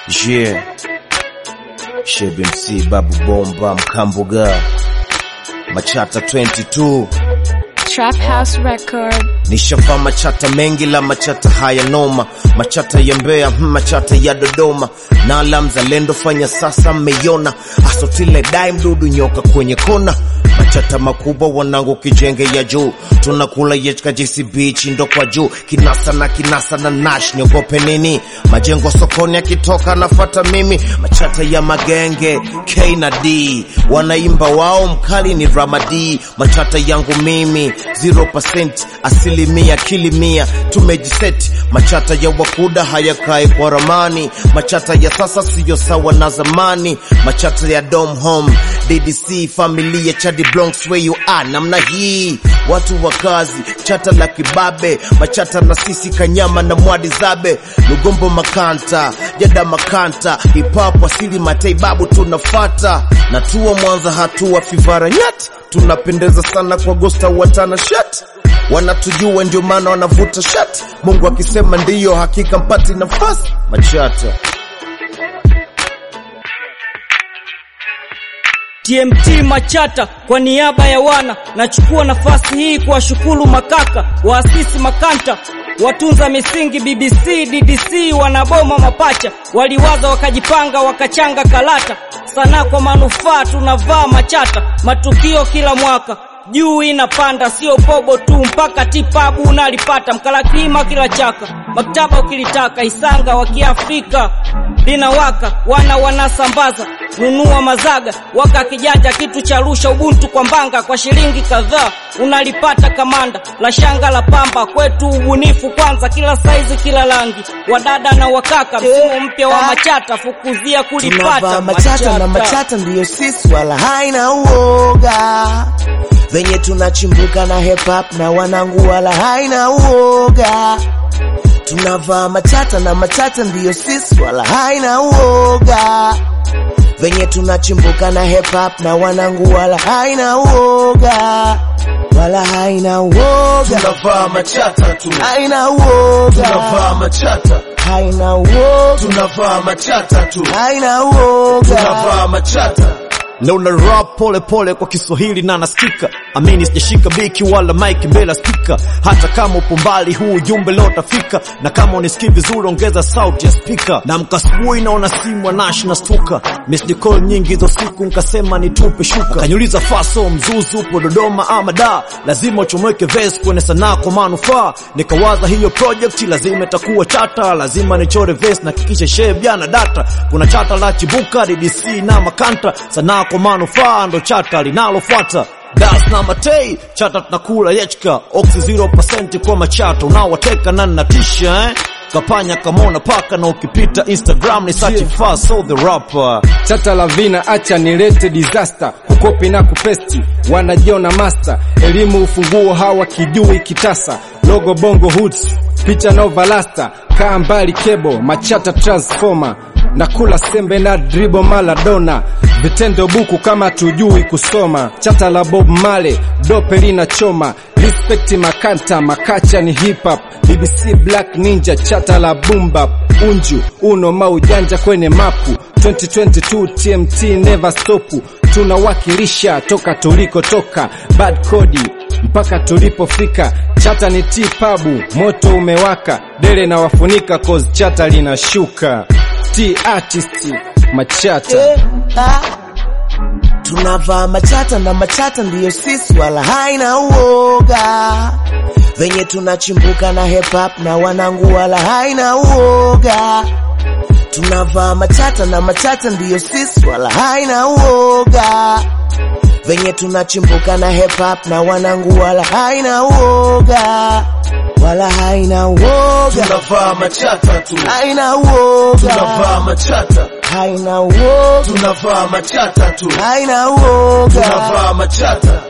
Yeah. Shebe MC, Babu Bomba, Mkambuga, Machata 22. Trap House Record. Nishavaa machata mengi la machata haya noma, machata ya Mbeya, hmm, machata ya Dodoma, na la mzalendo fanya sasa mmeiona, asotile dai mdudu nyoka kwenye kona, machata makubwa wanangu kijenge ya juu, tunakula yechka JCB chindo kwa juu, kinasa na kinasa na nash, niogope nini? Majengo sokoni akitoka nafata mimi, machata ya magenge K na D, wanaimba wao mkali ni Ramadi, machata yangu mimi 0% asilimia kilimia tumejiseti machata ya wakuda hayakae kwa ramani machata ya sasa siyo sawa na zamani machata ya dom home ddc familia chadi bronx where you are namna hii watu wa kazi chata la kibabe machata na sisi kanyama na mwadi zabe lugombo makanta jada makanta hip-hop asili matei babu tunafata natua mwanza hatua fivara nyati tunapendeza sana kwa gosta watana shat wanatujua ndio maana wanavuta shat mungu akisema ndiyo hakika mpati nafasi machata TMT Machata kwa niaba ya wana, nachukua nafasi hii kuwashukuru makaka waasisi makanta watunza misingi BBC DDC wanaboma mapacha waliwaza wakajipanga wakachanga kalata sanaa kwa manufaa tunavaa machata matukio kila mwaka juu inapanda sio pobo tu mpaka tipabu unalipata mkalakima kila chaka maktaba ukilitaka isanga wa kiafrika linawaka wana wanasambaza nunua mazaga waka kijanja kitu cha rusha ubuntu kwa mbanga kwa shilingi kadhaa unalipata kamanda la shanga la pamba kwetu ubunifu kwanza kila saizi kila rangi wadada na wakaka msimu mpya wa machata fukuzia kulipata tunavaa machata na machata ndiyo sisi wala haina uoga venye tunachimbuka na hip hop na wanangu wala haina uoga tunavaa machata na machata ndiyo sisi wala haina uoga venye tunachimbuka na hip hop na wanangu wala haina uoga wala haina uoga tunavaa machata tu haina uoga tunavaa machata haina uoga tunavaa machata tu haina uoga tunavaa machata Leo na rap pole pole kwa Kiswahili na nasikika, amini sijashika biki wala mic mbele ya spika. Hata kama upo mbali, huu ujumbe leo utafika, na kama unisikii vizuri, ongeza sauti ya spika. Na mkasubuhi naona simu ya Nash na stuka, missed call nyingi hizo siku, nkasema nitupe shuka. Kaniuliza faso mzuzu, upo Dodoma ama da, lazima uchomeke verse kwenye sanaa kwa manufaa. Nikawaza hiyo project lazima itakuwa chata, lazima nichore verse na kikisha share jana data. Kuna chata la chibuka DDC na makanta, sanaa kwa manufaa ndo chata linalofuata. Das na matei chata tunakula yechka oxy 0% kwa machata unaowateka na natisha eh? kapanya kamona paka na ukipita Instagram ni search Yeah. yeah. so the rapper chata la vina acha nilete disaster kukopi na kupesti wanajiona master elimu ufunguo hawa kijui kitasa logo bongo hoods picha novalasta kaa mbali kebo machata transformer na kula sembe na dribo maladona vitendo buku kama tujui kusoma chata la bob male dope lina choma respect makanta makacha ni hip hop bbc black ninja chata la bumba unju uno maujanja kwenye mapu 2022 tmt never stop tunawakilisha toka tulikotoka bad kodi mpaka tulipofika chata ni tipabu moto umewaka dele na wafunika cause chata linashuka t artist machata Eh, ah. tunavaa machata na machata ndiyo sisi wala haina uoga venye tunachimbuka na hip hop na wanangu wala haina uoga tunavaa machata na machata ndiyo sisi wala haina uoga venye tunachimbuka na hip hop na wanangu wala haina uoga wala haina uoga tunavaa machata tu haina uoga tunavaa machata haina uoga tunavaa machata tu haina uoga tunavaa machata